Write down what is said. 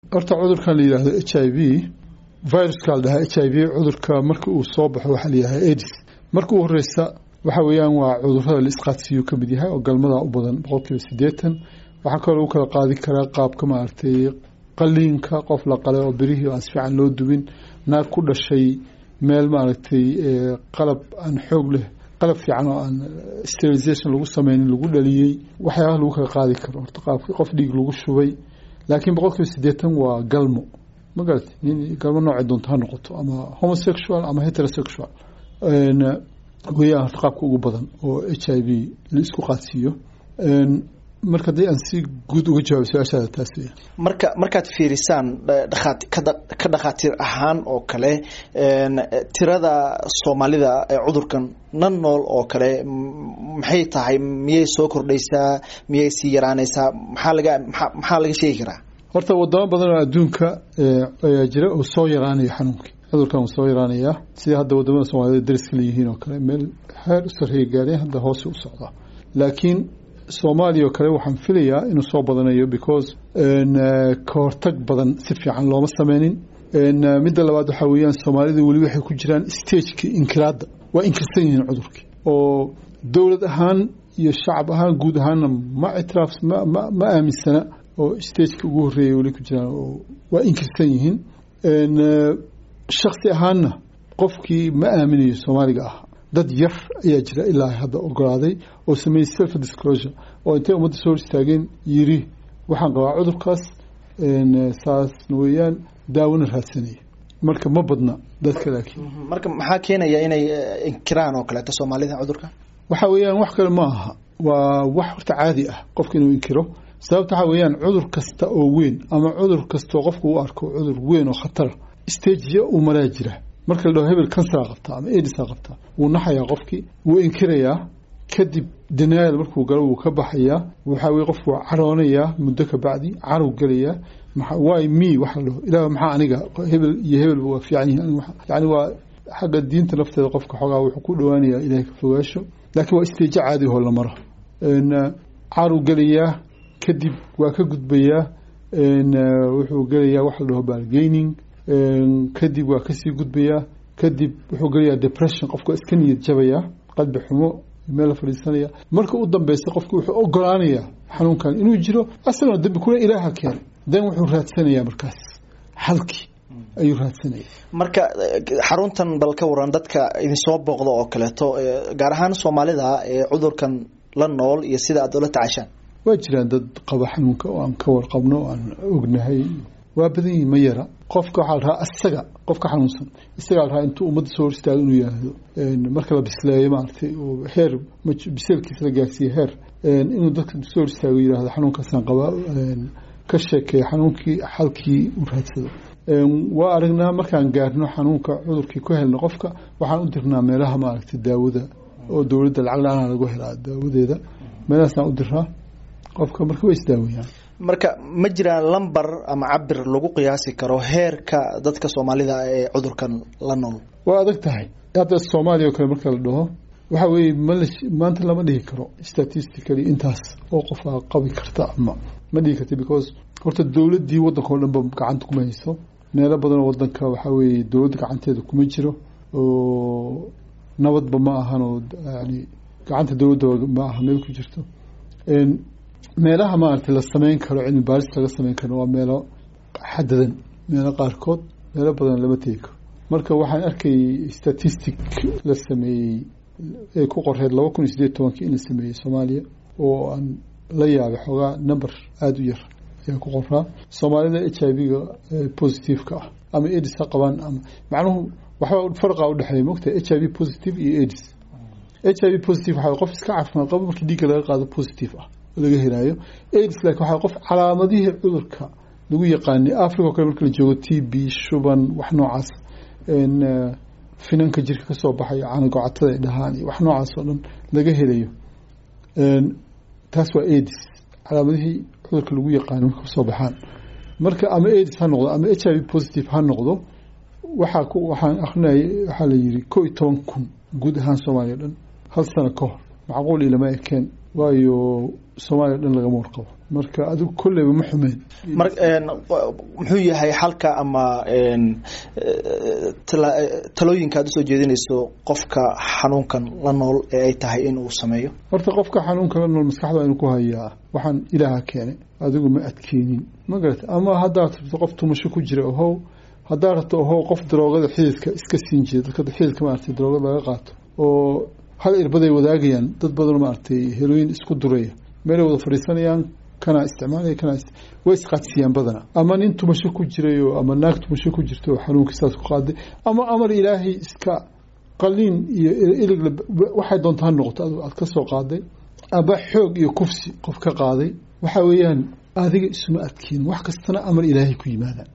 horta cudurkan la yidhaahdo h i v viruska la dhahaa h i v cudurka marka uu soo baxo waxaa la yidhahdaa edis marka u horeysa waxa weeyaan waa cudurada la isqaadsiiyu ka mid yahay oo galmada u badan boqolkiiba siddeetan waxaa kaloo lagu kala qaadi karaa qaabka maaragtay qaliinka qof la qalay oo birihii aan si fiican loo dubin naag ku dhashay meel maaragtay qalab aan xoog leh qalab fiican oo aan sterilisation lagu sameynin lagu dhaliyey waxyaabaha lagu kala qaadi karo horta qaabkii qof dhiig lagu shubay laakiin boqolkiiba siddeetan waa galmo ma garati nin galmo noocay doonto ha noqoto ama homosexual ama heterosexual weeyaan horta qaabka ugu badan oo h i v la isku qaadsiiyo marka haddii aan si guud uga jawaabo su-aashaada taas weya marka markaad fiirisaan dhakhaati ka dhakhaatiir ahaan oo kale tirada soomaalida ee cudurkan nan nool oo kale maxay tahay miyay soo kordhaysaa miyay sii yaraanaysaa maxaa laga maxaa laga sheegi karaa horta wadamo badan oo adduunka ayaa jira oo soo yaraanaya xanuunkii cudurkan uu soo yaraanayaa sida hadda wadamada soomaalida dariska leeyihiin oo kale meel heer u sarreeya gaareen hadda hoose u socdaa laakiin soomaaliya oo kale waxaan filayaa inuu soo badanayo because ka hortag badan si fiican looma sameynin midda labaad waxaa weeyaan soomaalida weli waxay ku jiraan stageki inkiraadda waa inkirsan yihiin cudurkii oo dowlad ahaan iyo shacab ahaan guud ahaanna ma ictiraaf ma aaminsana oo stageka ugu horreeyay weli ku jiraan oo waa inkirsan yihiin shaksi ahaanna qofkii ma aaminayo soomaaliga ah dad yar ayaa jira ilaa hadda ogolaaday oo sameeyey self disclosure oo intay ummadda soo hor istaageen yiri waxaan qabaa cudurkaas saasna weeyaan daawona raadsanaya marka ma badna dadka laakiin marka maxaa keenaya inay inkiraan oo kaleeto soomaalida cudurka waxa weeyaan wax kale ma aha waa wax horta caadi ah qofka inuu inkiro sababta waxaa weeyaan cudur kasta oo weyn ama cudur kastoo qofku u arko cudur weyn oo khatara stageya uu maraa jira marka la dhaho hebel kansara qabtaa ama edisa qabtaa wuu naxayaa qofkii wuu inkirayaa kadib denial markuu galo wuu ka baxayaa waxaa weye qofku waa caroonayaa muddo ka bacdi carow gelayaa waay me waxa la dhaho ilaah maxaa aniga hebel iyo hebelba waa fiican yihiin yani waa xagga diinta nafteeda qofka xoogaa wuxuu ku dhowaanayaa ilahay ka fogaasho laakiin waa isteejo caadi oo la maro carow gelayaa kadib waa ka gudbayaa wuxuu gelayaa waxa la dhaho bargaining kadib waa kasii gudbayaa kadib wuxuu gelayaa depression qofka iska niyad jabayaa qalbi xumo meel la fadhiisanaya marka u dambeysa qofki wuxuu ogolaanayaa xanuunkan inuu jiro asagona dambi kuna ilaaha keen dan wuxuu raadsanayaa markaas xalkii ayuu raadsanaya marka xaruntan bal ka waran dadka idinsoo booqda oo kaleeto gaar ahaan soomaalida ee cudurkan la nool iyo sida aad ula tacaashaan waa jiraan dad qaba xanuunka oo aan ka warqabno o aan ognahay waa badan yihin ma yara qofka waxaa la rahaa isaga qofka xanuunsan isagaa la rahaa intuu ummadda soo hor istaago inuu yihahdo marka la bisleeyo maaragtay oo heer biseelkiisa la gaarsiiye heer inuu dadka soo hor istaago yihahdo xanuunkaasaan qabaa ka sheekeeya xanuunkii xalkii u raadsado waa aragnaa markaan gaarno xanuunka cudurkii ku helno qofka waxaan u dirnaa meelaha maaragtay daawada oo dowladda lacag la-aan lagu helaa daawadeeda meelahaasaan u diraa qofka marka way isdaawayaan marka ma jiraan lamber ama cabir lagu qiyaasi karo heerka dadka soomaalida ee cudurkan la nool waa adag tahay hadda soomaaliya oo kale marka la dhaho waxa weeye mal maanta lama dhihi karo statistically intaas oo qof aa qabi karta ama ma dhihi karta because horta dowladdii waddanka oo dhan ba gacanta kuma hayso meelo badanoo waddanka waxaa weeye dowladda gacanteeda kuma jiro oo nabadba ma ahan oo yani gacanta dowladda ma aha meel ku jirto meelaha maaragtay la sameyn karo cilmi baaris laga sameyn karo waa meelo xadadan meelo qaarkood meelo badan lama tegi karo marka waxaan arkayay statistic la sameeyey ee ku qoreed laba kun iyo sideed tobankii in la sameeyey soomaaliya oo aan la yaabay xoogaa number aada u yar ayaa ku qoraa soomaalida h i v-ga positiveka ah ama edis ha qabaan ama macnuhu waxba farqa udhexeeya mogtahay h i v positive iyo edis h i v positive waxaa qof iska caafimaad qabo markii dhiigga laga qaado positive ah laga helaayo aids laakiin waxaa qof calaamadihii cudurka lagu yaqaanay africa o kale marka la joogo t b shuban wax noocaas finanka jirka kasoo baxayo canagocatada ay dhahaan iyo wax noocaas oo dhan laga helayo taas waa aids calaamadihii cudurka lagu yaqaanay marka kasoo baxaan marka ama aids ha noqdo ama h i v positive ha noqdo waxaa waxaan akrinayay waxaa la yiri kow iyo toban kun guud ahaan soomaaliya o dhan hal sano ka hor macquul ilama ekeen waayo soomaaliya o dhan lagama warqabo marka adigu kolleyba ma xumeen mar muxuu yahay xalka ama talooyinka aad usoo jeedinayso qofka xanuunkan la nool ee ay tahay in uu sameeyo horta qofka xanuunka la nool maskaxda inu ku hayaa waxaan ilaaha keenay adigu ma adkeenin ma garata ama haddaad rabto qof tumasho ku jira ohow haddaad rabto ohow qof daroogada xididka iska siin jira dadka xididka maaragtay daroogada laga qaato oo hal irbaday wadaagayaan dad badan maaragtay helooyin isku duraya meelay wada fadhiisanayaan kanaa isticmaalaya kanaa way isqaadsiiyaan badana ama nin tumasho ku jirayo ama naag tumasho ku jirta oo xanuunkii saas ku qaaday ama amar ilaahay iska qaliin iyo ilig waxay doonta ha noqoto aad ka soo qaaday ama xoog iyo kufsi qof ka qaaday waxa weeyaan adiga isuma adkeen wax kastana amar ilaahay ku yimaadaan